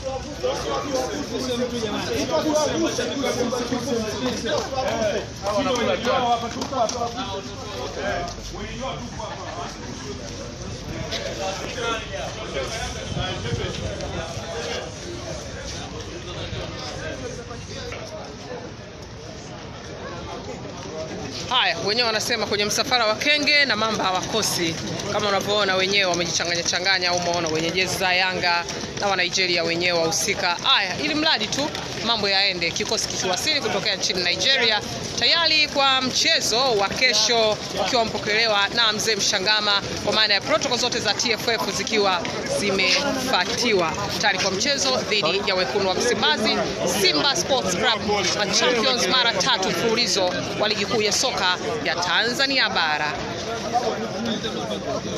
Haya, wenyewe wanasema kwenye msafara wa kenge na mamba hawakosi. Kama unavyoona wenyewe wamejichanganya changanya, au umeona wenye jezi za Yanga na wa Nigeria wenyewe wahusika. Haya, ili mradi tu mambo yaende, kikosi kikiwasili kutokea nchini Nigeria tayari kwa mchezo wa kesho, ukiwa mpokelewa na mzee Mshangama, kwa maana ya protocol zote za TFF zikiwa zimefatiwa tayari kwa mchezo dhidi ya wekundu wa Msimbazi, Simba Sports Club, champions mara tatu mfululizo wa ligi kuu ya soka ya Tanzania bara.